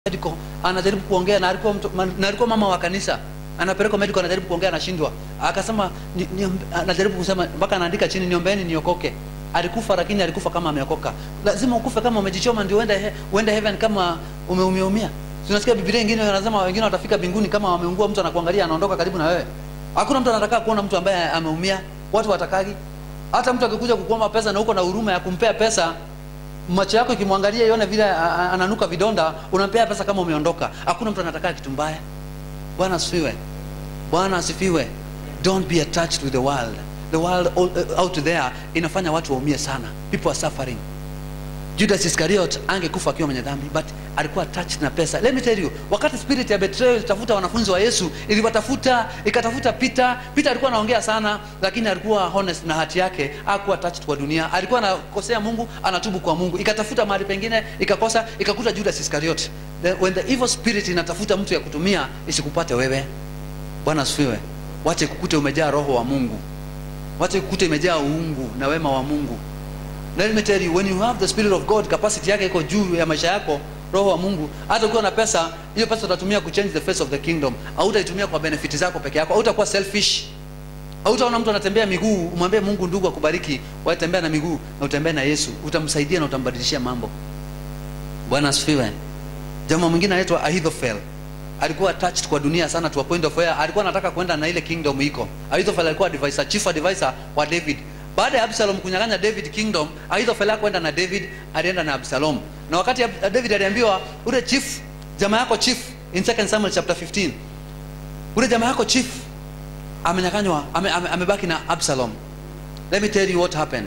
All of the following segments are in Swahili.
medical anajaribu kuongea na alikuwa mtu, man- na alikuwa mama wa kanisa anapelekwa medical anajaribu kuongea anashindwa akasema ni, ni, anajaribu kusema mpaka anaandika chini niombeeni niokoke alikufa lakini alikufa kama ameokoka lazima ukufe kama umejichoma ndio uende he, uende heaven kama umeumiaumia tunasikia biblia ingine anasema wengine watafika mbinguni kama wameungua mtu anakuangalia anaondoka karibu na wewe hakuna mtu anataka kuona mtu ambaye ameumia watu watakagi hata mtu akikuja kukuomba pesa na uko na huruma ya kumpea pesa macho yako ikimwangalia ione vile a- a- ananuka vidonda unampea pesa kama umeondoka hakuna mtu anataka kitu mbaya bwana asifiwe bwana asifiwe don't be attached with the world the world all- out there inafanya watu waumie sana people are suffering judas iscariot angekufa akiwa mwenye dhambi but alikuwa attached na pesa let me tell you wakati spirit ya betrayal ilitafuta wanafunzi wa yesu iliwatafuta ikatafuta peter peter alikuwa anaongea sana lakini alikuwa honest na hati yake hakuwa attached kwa dunia alikuwa anakosea mungu anatubu kwa mungu ikatafuta mahali pengine ikakosa ikakuta judas iscariot the, when the evil spirit inatafuta mtu ya kutumia isikupate wewe bwana asifiwe wache kukute umejaa roho wa mungu wache kukute imejaa uungu na wema wa mungu let me tell you when you have the spirit of god capacity yake iko juu ya maisha yako roho wa mungu hata ukiwa na pesa hiyo pesa utatumia kuchange the face of the kingdom hautaitumia kwa benefit zako peke yako hautakuwa selfish hautaona mtu anatembea miguu umwambie mungu ndugu akubariki watembea na miguu na utembee na yesu utamsaidia na utambadilishia mambo bwana asifiwe jamaa mwingine anaitwa ahithofel alikuwa attached kwa dunia sana to a point of where alikuwa anataka kwenda na ile kingdom iko ahithofel alikuwa advisor chief advisor wa david baada ya absalom kunyang'anya david kingdom ahithofel hakwenda na david alienda na absalom na wakati Ab- david aliambiwa ule chief jamaa yako chief in 2 samuel chapter 15 ule jamaa yako chief amenyang'anywa ame, ame, amebaki na absalom let me tell you what happened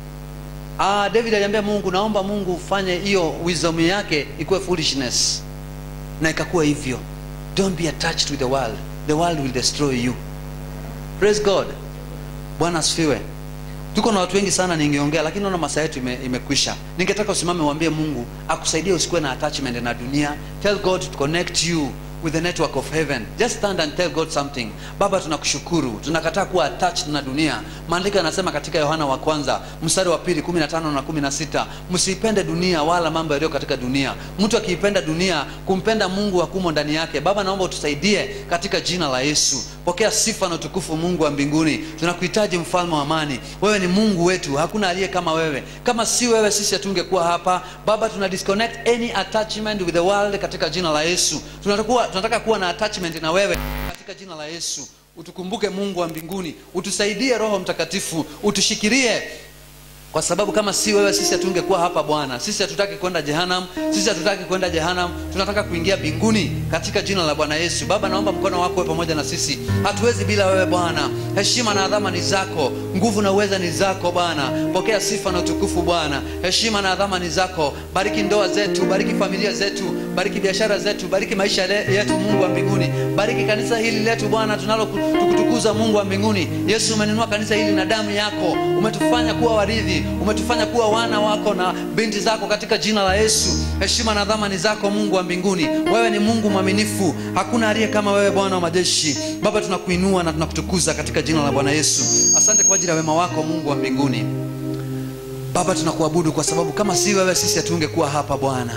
Ah, David aliambia Mungu, naomba Mungu ufanye hiyo wisdom yake ikuwe foolishness, na ikakuwa hivyo. Don't be attached with the world, the world will destroy you. Praise God. Bwana asifiwe. Tuko na watu wengi sana ningeongea, lakini naona masaa yetu ime, imekwisha. Ningetaka usimame uambie Mungu akusaidie usikuwe na attachment na dunia. Tell God to connect you with the network of heaven. Just stand and tell God something. Baba, tunakushukuru, tunakataa kuwa attached na dunia. Maandiko yanasema katika Yohana wa kwanza mstari wa pili 15 na 16, msiipende dunia wala mambo yaliyo katika dunia. Mtu akiipenda dunia, kumpenda Mungu hakumo ndani yake. Baba, naomba utusaidie katika jina la Yesu. Pokea sifa na utukufu, Mungu wa mbinguni. Tunakuhitaji mfalme wa amani. Wewe ni Mungu wetu, hakuna aliye kama wewe. Kama si wewe, sisi hatungekuwa hapa. Baba, tuna disconnect any attachment with the world katika jina la Yesu. Tunataka tunataka kuwa na attachment na wewe katika jina la Yesu. Utukumbuke Mungu wa mbinguni, utusaidie Roho Mtakatifu, utushikilie kwa sababu kama si wewe sisi hatungekuwa hapa Bwana. Sisi hatutaki kwenda Jehanam, sisi hatutaki kwenda Jehanam, tunataka kuingia mbinguni katika jina la Bwana Yesu. Baba, naomba mkono wako uwe pamoja na sisi, hatuwezi bila wewe Bwana. Heshima na adhama ni zako, nguvu na uweza ni zako Bwana. Pokea sifa na utukufu Bwana, heshima na adhama ni zako. Bariki ndoa zetu, bariki familia zetu, bariki biashara zetu, bariki maisha le- yetu, Mungu wa mbinguni. Bariki kanisa hili letu Bwana, tunalo tukutukuza Mungu wa mbinguni. Yesu, umenunua kanisa hili na damu yako, umetufanya kuwa warithi, umetufanya kuwa wana wako na binti zako katika jina la Yesu. Heshima na adhama ni zako Mungu wa mbinguni. Wewe ni Mungu mwaminifu, hakuna aliye kama wewe, Bwana wa majeshi. Baba, tunakuinua na tunakutukuza katika jina la Bwana Yesu. Asante kwa ajili ya wema wako Mungu wa mbinguni. Baba, tunakuabudu kwa sababu kama si wewe sisi hatungekuwa hapa Bwana.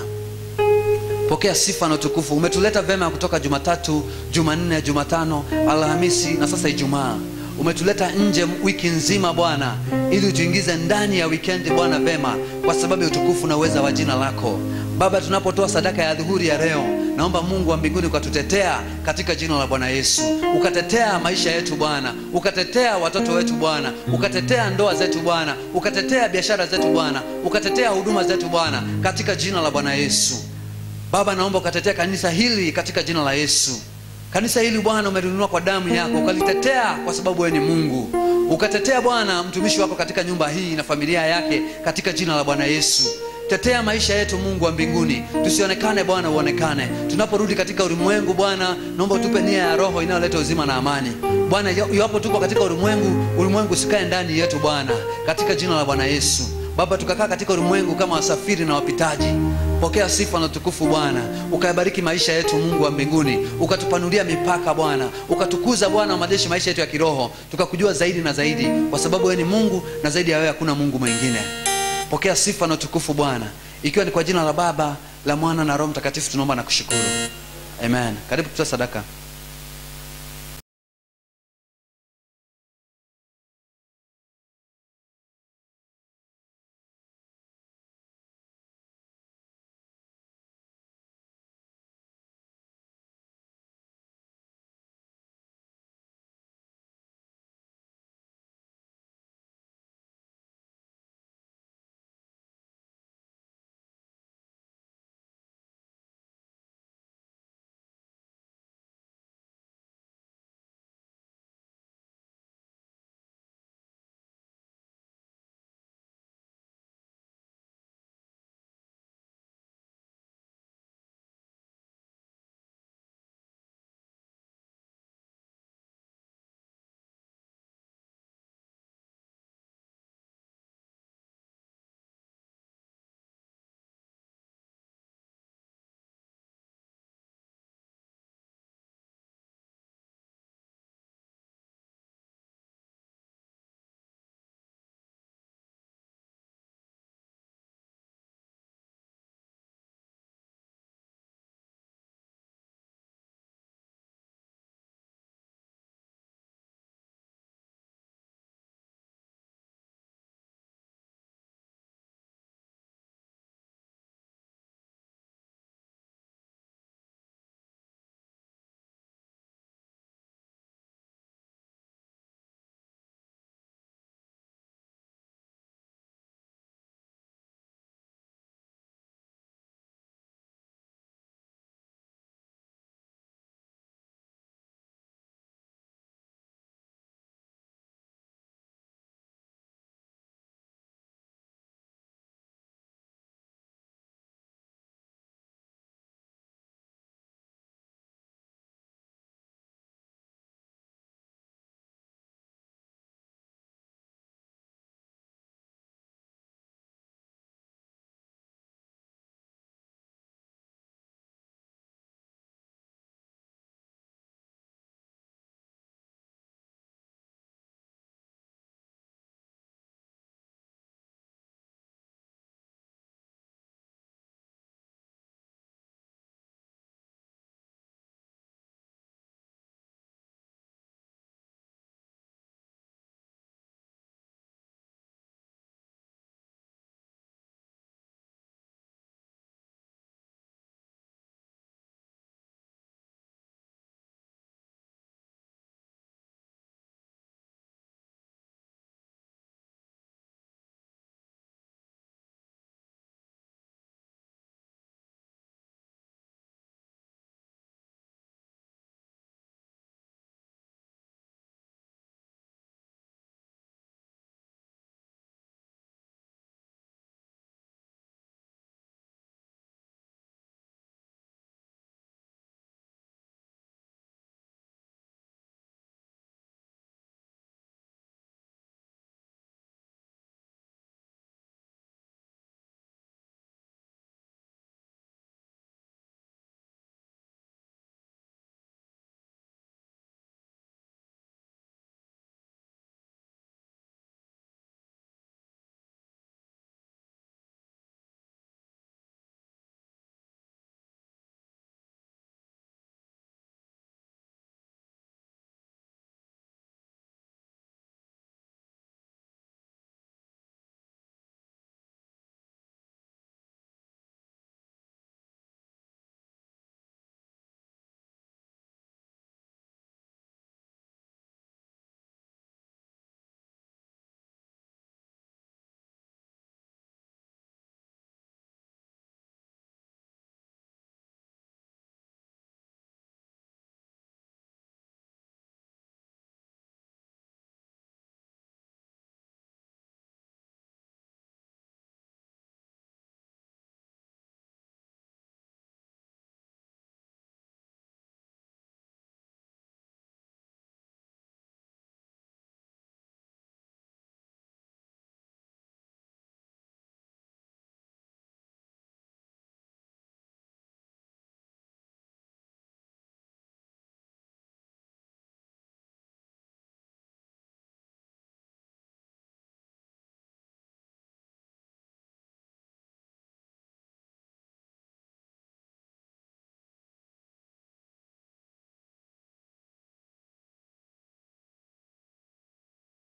Pokea sifa na utukufu. Umetuleta vema kutoka Jumatatu, Jumanne, Jumatano, Alhamisi na sasa Ijumaa. Umetuleta nje wiki nzima Bwana, ili utuingize ndani ya wikendi Bwana vema, kwa sababu ya utukufu na uweza wa jina lako Baba. Tunapotoa sadaka ya dhuhuri ya leo, naomba Mungu wa mbinguni ukatutetea katika jina la Bwana Yesu, ukatetea maisha yetu Bwana, ukatetea watoto wetu Bwana, ukatetea ndoa zetu Bwana, ukatetea biashara zetu Bwana, ukatetea huduma zetu Bwana, katika jina la Bwana Yesu. Baba, naomba ukatetea kanisa hili katika jina la Yesu. Kanisa hili Bwana umelinunua kwa damu yako, ukalitetea kwa sababu wewe ni Mungu. Ukatetea Bwana mtumishi wako katika nyumba hii na familia yake katika jina la Bwana Yesu. Tetea maisha yetu Mungu wa mbinguni, tusionekane Bwana, uonekane. Tunaporudi katika ulimwengu Bwana, naomba utupe nia ya roho inayoleta uzima na amani. Bwana, iwapo tuko katika ulimwengu, ulimwengu usikae ndani yetu Bwana, katika jina la Bwana Yesu. Baba, tukakaa katika ulimwengu kama wasafiri na wapitaji. Pokea sifa na utukufu Bwana, ukayabariki maisha yetu Mungu wa mbinguni, ukatupanulia mipaka Bwana, ukatukuza Bwana wa majeshi maisha yetu ya kiroho, tukakujua zaidi na zaidi, kwa sababu wewe ni Mungu na zaidi ya wewe hakuna Mungu mwingine. Pokea sifa na utukufu Bwana, ikiwa ni kwa jina la Baba la mwana na roho mtakatifu tunaomba na kushukuru amen karibu tutoa sadaka